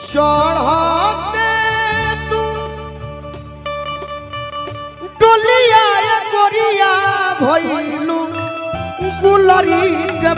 चढ़ते तू डोलिया या गोरिया भइलू गुलरी के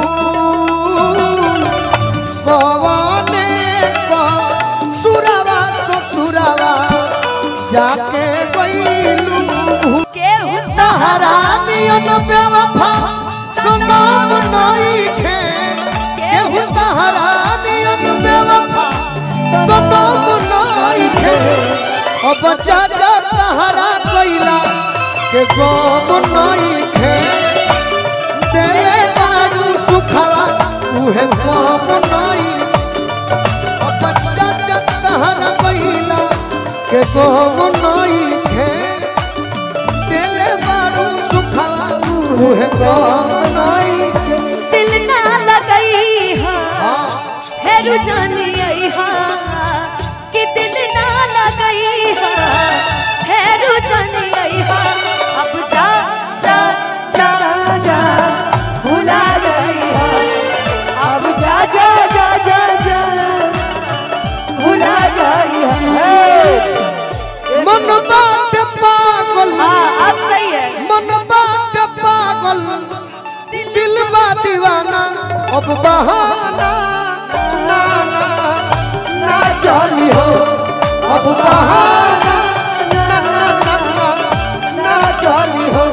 फूल कवने क सुरवा ससुरवा जाके गइलू केहू तहरा नियन बेवफा सुनाम नइखे केहू तहरा नियन बेवफा सुनाम नइखे अब चाचा तहरा कइला के गम नइखे देले बारू सुखवा उहे गम नइखे अब चाचा तहरा कइला के गम नइखे दिले बारू सुखवा उहे गम नइखे दिल ना लगई हा हाँ हेरु जानी आई हा कि दिल ना लगई हा हेरु जानी आई हा अब जा जा जा जा भुला जाई हा अब जा जा जा जा जा भुला जाई हा मन बाट पागल हाँ अब सही है मन बाट पागल दिल बा दीवाना अब बहाना ना ना ना चली हो अब बहाना ना ना ना ना ना चली हो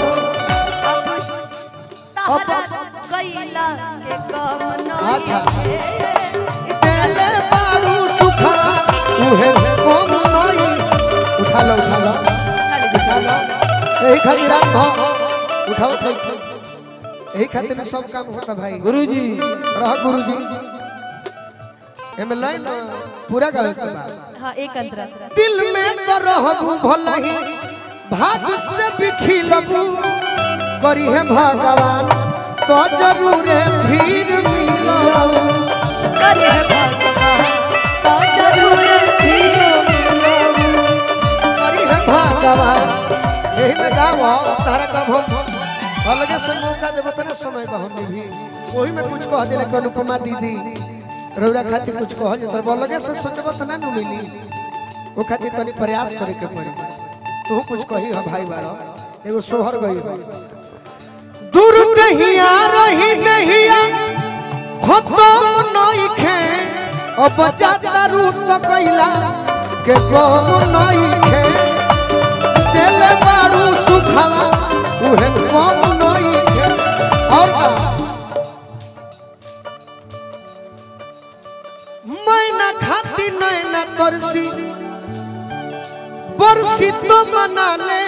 तहरा कैला के कम नहीं अच्छा। है। दिले बारू सुखवा उहे गम नइखे उठा लो उठा लो उठा लो यही खातिर रात भर उठाओ उठाओ यही खातिर सब काम होता भाई गुरुजी रह गुरुजी एमे लाइन पूरा गावे के बा हाँ एक अंतरा दिल में तो रहबू भलही भाग से बिछी लगू करी है भगवान तो जरूर फिर मिलबू करे भगवान तो जरूर करी है भगवान यही में गाओ तारा कब हम अलगे से मौका देबो तने समय बा हमनी भी वही में कुछ कह देले अनुपमा दीदी रौरा खातिर कुछ कह जे तर अलगे से सोचबो त ना नु मिली वो खातिर तनी प्रयास करे के पड़ी तू कुछ कही हो भाई बारो एगो सोहर गई हो दूर कहिया रही नहिया खत्म नइखे अब जाता रूट कइला के कम नइखे दिल बारू सुखवा उहे कम नइखे और का मैना खाती नैना करसी बरसी तो मना ले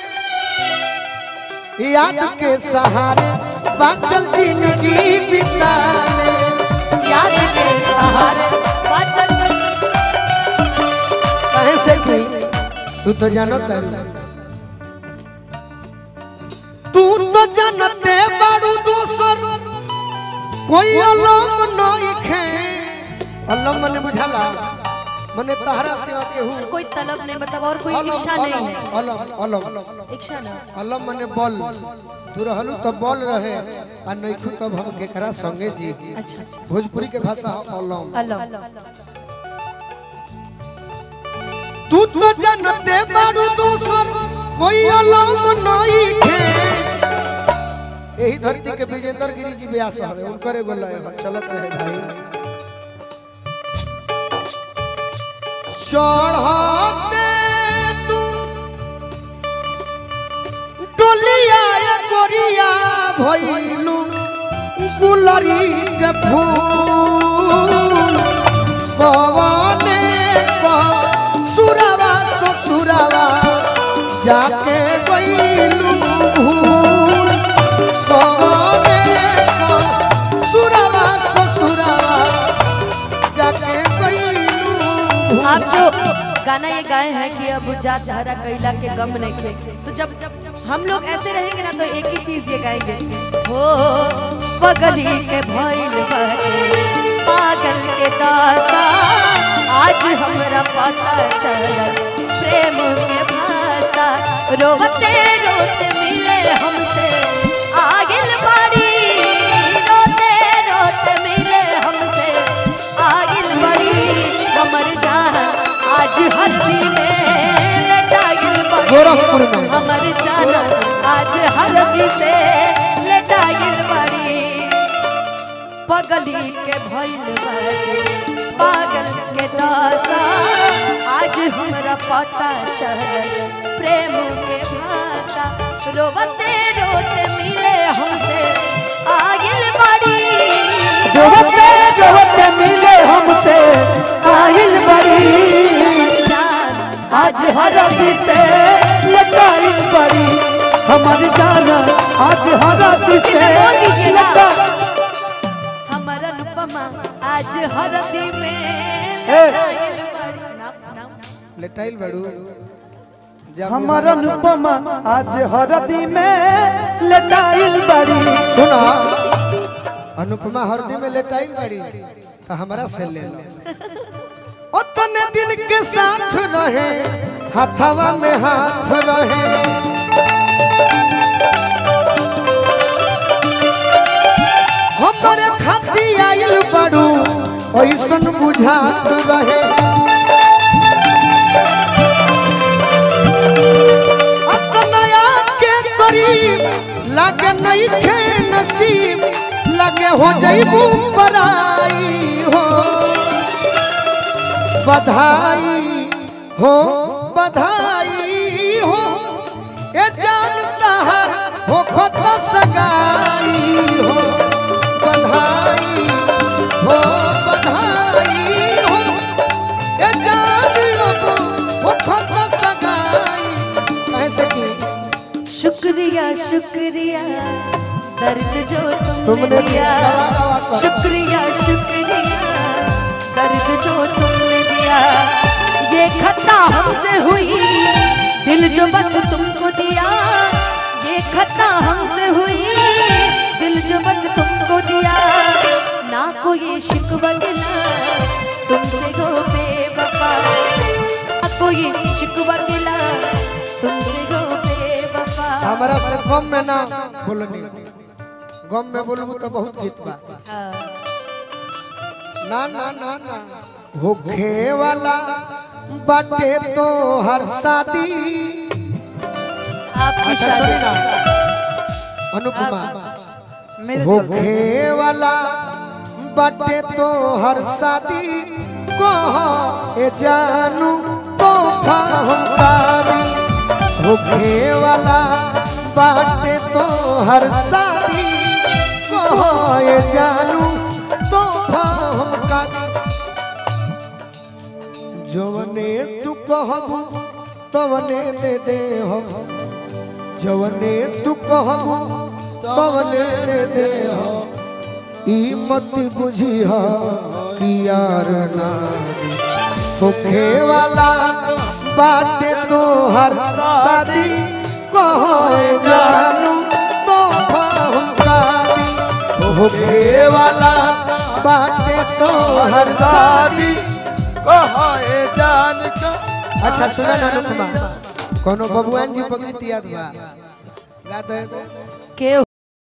याद के सहारे बाचल जिंदगी बिता ले याद के सहारे बाचल कहे से से तू तो जानो तारू तू तो जानते बारू दूसर कोई अलम नहीं खे अलम मने बुझाला मने तहरा सेवा के हूँ कोई तलब नहीं मतलब और कोई अलम इच्छा नहीं अलम है अलम अलम इच्छा ना अलम मने बल तू रहलू तो बल रहे आ नइखू तब हम केकरा संगे जी अच्छा अच्छा भोजपुरी के भाषा ह अलम अल्लाह तू तो जानते बारू दूसर कोई अलम नहीं खे यही धरती के विजेंद्र गिरी जी व्यास हवे उनकरे बोला है चलत रहे भाई चढ़ते तू डोलिया या गोरिया भइलू गुलरी के फूल कवने क सुरवा ससुरवा जाके गइलू भूल कवने क सुरवा ससुरवा जाके गइलू आप जो गाना ये गाए हैं कि अब जात धारा कैला के गम नहीं खे तो जब जब हम लोग ऐसे रहेंगे ना तो एक ही चीज ये गाएंगे हो पगली के भइल बाटे पागल के दासा आज हमरा पता चलल प्रेम के भाषा रोते रोते मिले हमसे आगिल बाड़ी रोते रोते मिले हमसे आगिल बड़ी कमर आज हल्दी में लटाइल बड़ी गोरखपुर में। हमर जाना आज हल्दी से लटाइल बड़ी पगली के भइल बड़ी पागल के दासा आज हमरा पता चल प्रेम के भाषा रोवते रोते मिले हमसे आगिल बड़ी रोते रोते मिले हमसे आइल बड़ी जान आज हरदी से लटाइल बड़ी हमारी जान आज हरदी किसी से ने बोल दीजिए ना। लटा हमर अनुपमा आज हरदी में ए। लटाइल बड़ी। नाम- नाम। लेटाइल बड़ू जब हमार अनुपमा आज हरदी में लटाइल बड़ी सुना अनुपमा हरदी में लेटाइल बड़ी तो हमारा से ले लो उतने दिन के साथ रहे हथवा में हाथ रहे हमारे खाती आइल बड़ू ऐसन बुझात रहे अपनया के करीब लगे नहीं खे नसीब लगे हो जईबू पराई हो बधाई हो बधाई हो ए जानता हर हो खत सगाई हो बधाई हो बधाई हो ए जान हो खत सगाई कैसे की शुक्रिया शुक्रिया दर्द जो तुमने तुमने दिया दवा दवा कर। शुक्रिया शुक्रिया दर्द जो तुमने दिया ये खता हमसे हुई दिल जो बस तुमको दिया ये खता हमसे हुई दिल जो बस तुमको दिया ना कोई शिकवा गिला तुमसे गो बेवफा ना कोई शिकवा गिला तुमसे गो बेवफा हमारा से गम में ना बोलनी गम में बोलबू तो बहुत गीत बा हाँ। ना ना ना ना होखे वाला बाटे तो हर शादी आपकी अच्छा शादी सुनी ना अनुपमा मेरे होखे वाला बाटे तो हर शादी कह ए जानू तो हमकारी होखे वाला बाटे तो हर शादी कह ए जानू तो हमकारी जवने तू कहबू तवने दे दे हम जवने तू कहबू तवने दे दे हम ई मत बुझी हा कि यार ना दे होखे वाला बाटे तो हर शादी कहो जानू तो हमकारी होखे वाला बाटे तो हर शादी कहे जान का अच्छा सुना ना अनुपमा कोनो बबुआन जी पगली याद बा गा दे के